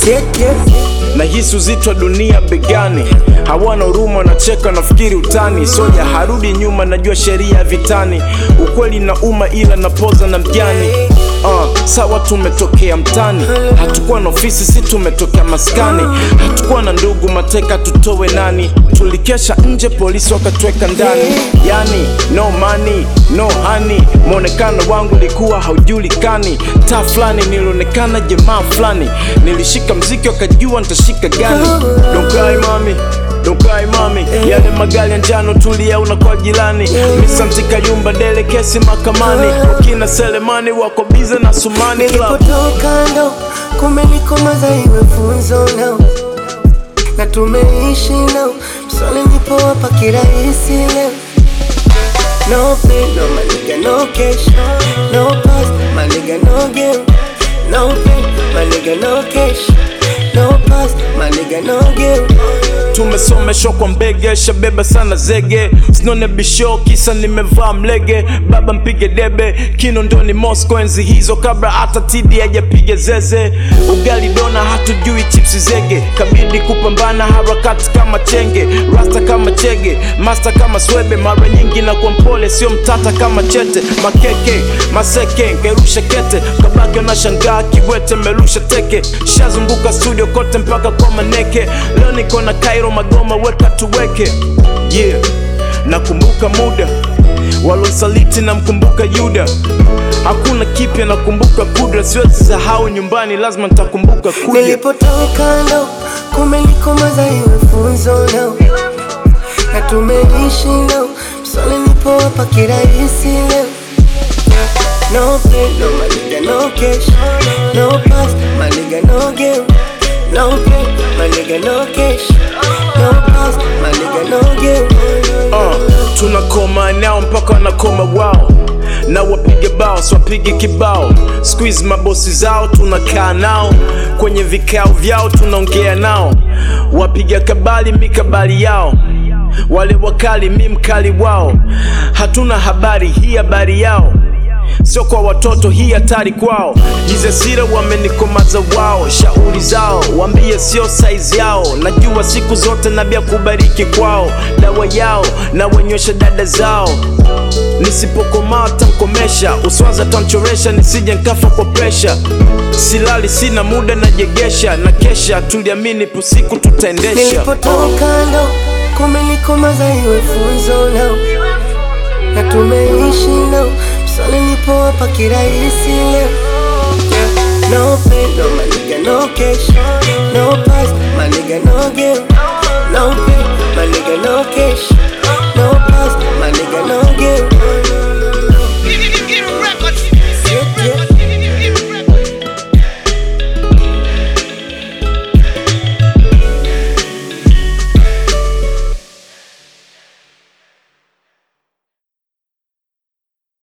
yeah, yeah. nahisi uzito wa dunia begani, hawana huruma, wanacheka nafikiri utani. Soja harudi nyuma, najua sheria ya vitani, ukweli na uma, ila napoza na mjani. Uh, sawa tumetokea mtani, hatukuwa na ofisi, si tumetokea maskani, hatukuwa na ndugu, mateka tutowe nani? Tulikesha nje, polisi wakatweka ndani, yani no money, no honey. Mwonekano wangu likuwa haujulikani, taa fulani nilionekana jamaa fulani, nilishika mziki wakajua nitashika gani. Don't cry mami Don't cry mami, yale magari ya njano tuliyaona kwa jirani. Misanti Kayumba dele kesi mahakamani, wakina Selemani wako bize na Sumani club. Nilipotoka ndo kumenikomaza iwe funzo nao na tumeishi nao mswali nipowapa kirahisi leo No pain, no my nigga, no cash No past, my nigga, no game No pain, my nigga, no cash No past, my nigga, no game Tumesomeshwa kwa mbege, shabeba sana zege, sinone bisho kisa nimevaa mlege. Baba mpige debe, Kinondoni Moscow, enzi hizo kabla hata tidi hajapiga zeze. Ugali dona, hatujui chipsi zege, kabidi kupambana harakati kama chenge, rasta kama chege, master kama swebe. Mara nyingi na kwa mpole, sio mtata kama chete, makeke maseke, ngerusha kete, kabaki unashangaa kiwete, merusha teke, shazunguka studio kote mpaka kwa maneke. Leo niko na Cairo Magoma, weka tuweke, yeah. Nakumbuka muda walonsaliti, namkumbuka Yuda, hakuna kipya, nakumbuka kudra, siwezi sahau nyumbani, lazima nitakumbuka kuja. Nilipotoka ndo kumenikomaza iwe funzo nao na tumeishi nao mswali nipowapa kirahisi leo No pain, no my nigga, no cash No past, my nigga, no game No pain, my nigga, no cash No past, my nigga, no game Uh, tunakoma nao mpaka wanakoma wao na wapige bao swapige kibao squeeze mabosi zao tunakaa nao kwenye vikao vyao tunaongea nao wapiga kabali mikabali yao wale wakali mi mkali wao hatuna habari hii habari yao sio kwa watoto, hii hatari kwao. Jizesira wamenikomaza wao, shauri zao wambie sio saizi yao. Najua siku zote nabia kubariki kwao, dawa yao na wenywesha dada zao. Nisipokomaa tankomesha, uswaza tanchoresha, nisije nkafa kwa presha. Silali sina muda najegesha, na kesha tuliamini pusiku tutaendesha. Nilipotoka ndo kumenikomaza iwe funzo nao na tumeishi nao mswali nipowapa kirahisi leo No pain, no my nigga, no cash